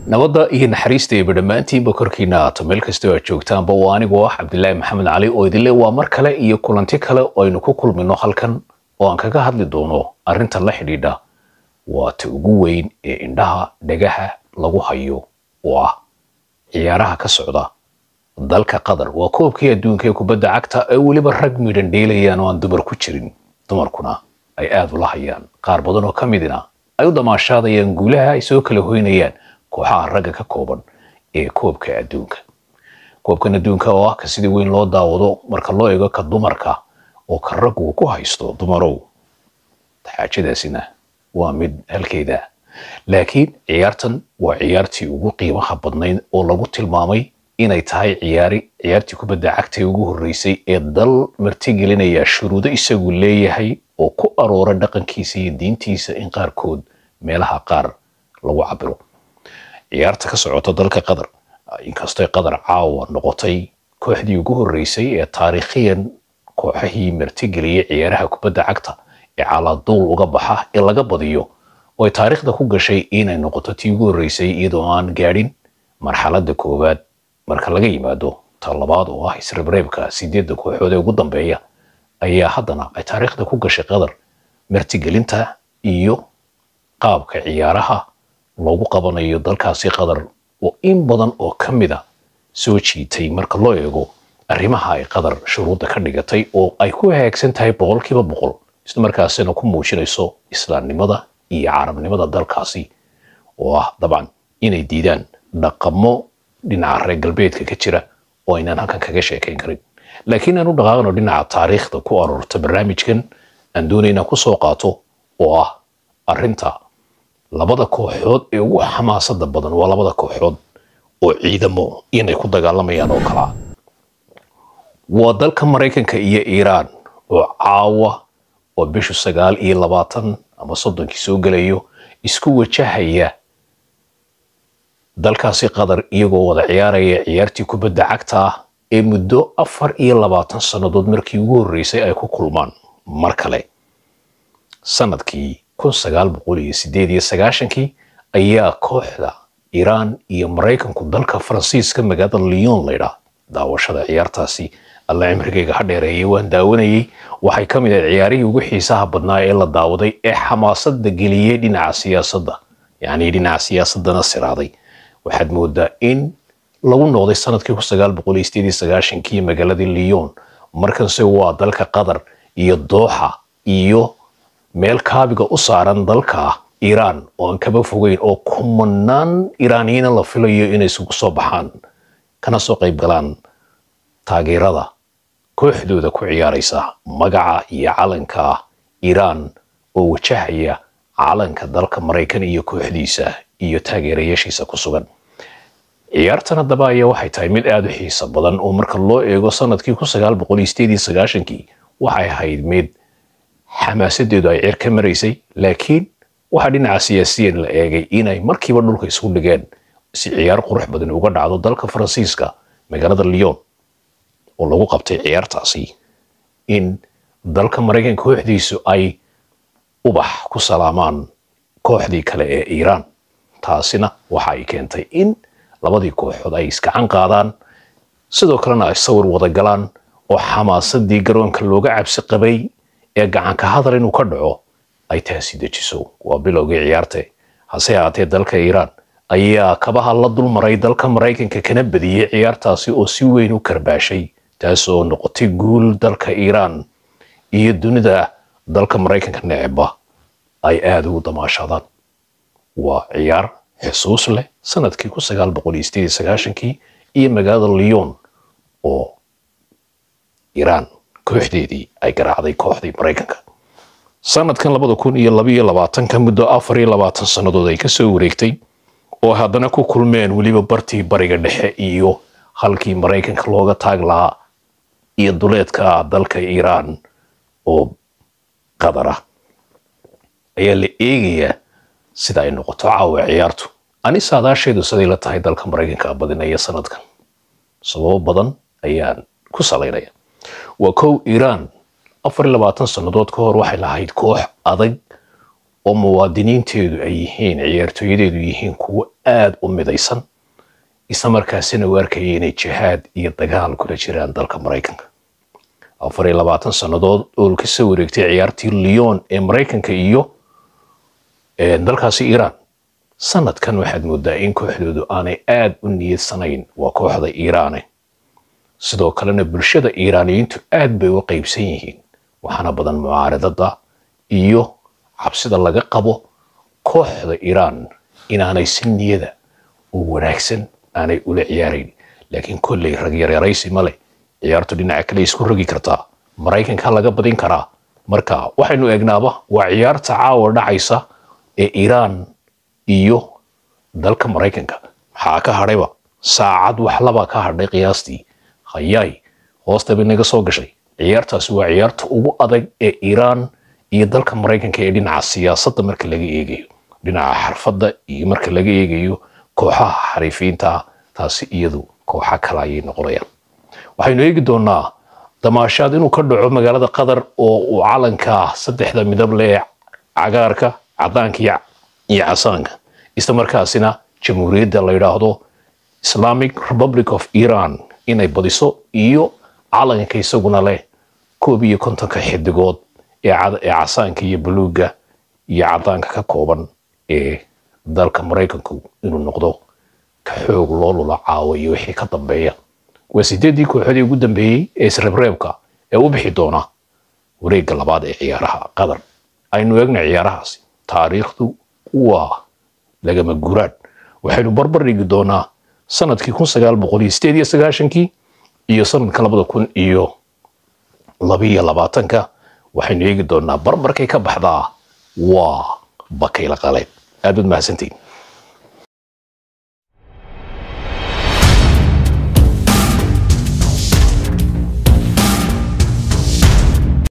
nabadda iyo naxariista eeba dhammaantiinba korkiina aato meel kastoo aad joogtaanba waa anigoo ah cabdilaahi maxamed cali oo idinle waa mar kale iyo kulanti kale oo aynu ku kulmino halkan oo aan kaga hadli doono arrinta la xidhiidha waa ta ugu weyn ee indhaha dhagaha lagu hayo oo ah ciyaaraha ka socda dalka qatar waa koobkii adduunka ee kubadda cagta ee weliba rag midhan dheelayaan oo aan dumar ku jirin dumarkuna ay aada ula hayaan qaar badan oo ka midina ay u damaashaadayaan guulaha ay soo kala hoynayaan kooxaha ragga ka kooban ee koobka adduunka koobkan adduunka oo ah ka sidii weyn loo daawado marka loo eego ka dumarka oo ka raggu ku haysto dumarow xaajadaasina waa mid halkeeda laakiin ciyaartan waa ciyaartii ugu qiimaha badnayd oo lagu tilmaamay inay tahay ciyaari ciyaartii kubadda cagta ee ugu horreysay ee dal martigelinaya shuruudo isagu leeyahay oo ku aroora dhaqankiisa iyo diintiisa in qaarkood meelaha qaar lagu cabiro ciyaarta ka socota dalka qatar inkastoo qatar caawa noqotay kooxdii ugu horreysay ee taariikhiyan kooxahii martigeliyay ciyaaraha kubadda cagta ee calaaduul uga baxa ee laga badiyo oo ay taariikhda ku gashay inay noqoto tii ugu horreysay iyadoo aan gaadhin marxaladda koowaad marka laga yimaado ta labaad oo ah isreebreebka sideedda kooxood ee ugu dambeeya ayaa haddana ay taariikhda ku gashay qatar martigelinta iyo qaabka ciyaaraha loogu qabanayo dalkaasi qatar oo in badan oo ka mida soo jiitay marka loo eego arrimaha ay qatar shuruudda ka dhigatay oo ay ku hagaagsan tahay boqolkiiba boqol isla markaasina ku muujinayso islaamnimada iyo carabnimada dalkaasi oo ah dabcan inay diidaan dhaqamo dhinaca reer galbeedka ka jira oo aynaan halkan kaga sheekayn karin laakiin aan u dhaqaaqno dhinaca taariikhda ku aroorta barnaamijkan aan doonayna ku soo qaato oo ah arrinta labada kooxood ee ugu xamaasada badan waa labada kooxood oo ciidamo inay ku dagaalamayaan oo kalaa waa dalka maraykanka iyo iiraan oo caawa oo bishu sagaal iyo labaatan ama soddonkii soo gelayo isku wajahaya dalkaasi qatar iyagoo wada ciyaaraya ciyaartii kubadda cagta ah ee muddo afar iyo labaatan sannadood markii ugu horreysay ay ku kulmaan mar kale sanadkii kun sagaal boqol iyo sideed iyo sagaashankii ayaa kooxda iiraan iyo maraykanku dalka faransiiska magaalada lyon laydhaa daawashada ciyaartaasi alla cimrigayga ha dheereeyay waan daawanayay waxay ka mid ahayd ciyaarihii ugu xiisaha badnaa ee la daawaday ee xamaasadda geliyey dhinaca siyaasadda yacni dhinaca siyaasaddana siraaday waxaad moodaa in lagu noqday sanadkii kun sagaal boqol iyo sideed iyo sagaashankii magaaladii lyon markanse waa dalka qatar iyo dooxa iyo meel kaabiga u saaran dalka iiraan oo aan kaba fogeyn oo kumanaan iiraaniyiina la filayo inay isugu soo baxaan kana soo qayb galaan taageerada kooxdooda ku ciyaaraysa magaca iyo calanka iiraan oo wajahaya calanka dalka maraykan iyo kooxdiisa iyo taageerayaashiisa ku sugan ciyaartan haddaba ayaa waxay tahay mid aada u xiiso badan oo marka loo eego sanadkii kun sagaal boqol iyo sideed iyo sagaashankii waxay ahayd mid xamaasadeedu ay ceer ka maraysay laakiin waxaa dhinaca siyaasiyan la eegay inay markiiba dhulka isku dhigeen si ciyaar qurux badan uga dhacdo dalka faransiiska magaalada lyon oo lagu qabtay ciyaartaasi in dalka maraykanka kooxdiisu ay ubax ku salaamaan kooxdii kale ee iiraan taasina waxa ay keentay in labadii kooxood ay iskacan qaadaan sidoo kalena ay sawir wada galaan oo xamaasadii garoonka looga cabsi qabay ee gacanka hadal inuu ka dhaco ay taasi dejiso waa bilowgii ciyaarte hase ahaatee dalka iiraan ayaa kabaha la dulmaray dalka maraykanka kana badiyey ciyaartaasi oo si weyn u karbaashay taas oo noqotay guul dalka iiraan iyo dunida dalka maraykanka neceba ay aada ugu damaashadaan waa ciyaar xusuus leh sanadkii kun sagaal boqol iyo sideed iyo sagaashankii iyo magaalada lyon oo iiraan kooxdeedii ay garaacday kooxdii maraykanka sanadkan labada kun iyo labaiyo labaatanka muddo afar iyo labaatan sannadood ay kasoo wareegtay oo haddana ku kulmeen weliba bartii bariga dhexe iyo halkii maraykanka looga taag lahaa iyo duleedka dalka iiraan oo qatar ah ayaa la eegayaa sida ay noqoto caawa ciyaartu ani saadaasheedu siday la tahay dalka maraykanka badinaya sanadkan sababo badan ayaan ku salaynaya waa kow iiraan afar iyo labaatan sannadood ka hor waxay lahayd koox adag oo muwaadiniinteedu ay yihiin ciyaartooyadeedu yihiin kuwo aada u midaysan isla markaasina u arkaya inay jihaad iyo dagaal kula jiraan dalka maraykanka afar iyo labaatan sannadood oo ka soo wareegtay ciyaartii lyon ee maraykanka iyo dalkaasi iiraan sanadkan waxaad moodaa in kooxdoodu aanay aada u niyadsanayn waa kooxda iiraane sidoo kalena bulshada iiraaniyiintu aad bay u qaybsan yihiin waxaana badan mucaaradada iyo cabsida laga qabo kooxda iiraan inaanay si niyada oo wanaagsan aanay ula ciyaarayn laakiin kolley rag yaryaraysi ma leh ciyaartu dhinaca kale isku rogi kartaa maraykanka laga badin karaa marka waxaynu eegnaaba waa ciyaarta caawa dhacaysa ee iiraan iyo dalka maraykanka maxaa ka hadhayba saacad waxlabaa ka hadhay qiyaastii hayaay hoosta bay naga soo gashay ciyaartaasi waa ciyaarta ugu adag ee iiraan iyo dalka maraykanka ee dhinaca siyaasadda marka laga eegayo dhinaca xarfadda iyo marka laga eegayo kooxaha xariifiinta taasi iyadu kooxa kale ayay noqonayaan waxaynu eegi doonaa damaashaad inuu ka dhaco magaalada qatar oo uu calanka saddexda midab leh cagaarka cadaanka iyo casaanka isla markaasina jamhuuriyadda la yidhaahdo islamic republic of iran inay badiso iyo calanka isaguna leh koob iyo kontonka xidigood ee casaanka iyo buluugga iyo cadaanka ka kooban ee dalka maraykanku inuu noqdo ka xoog loo lula caawo iyo wixii ka dambeeya waa sideeddii kooxoodii ugu dambeeyey ee isreebreebka ee u bixi doona wareegga labaad ee ciyaaraha qatar aynu eegna ciyaarahaasi taariikhdu waa lagama guraan waxaynu barbar dhigi doonaa sanadkii kun sagaal boqol iyo sideed iyo sagaashankii iyo sanadka labada kun iyo labiyo labaatanka waxaynu eegi doonaa barbarkay ka baxdaa waa bakayla qaleen aad baad mahadsantiin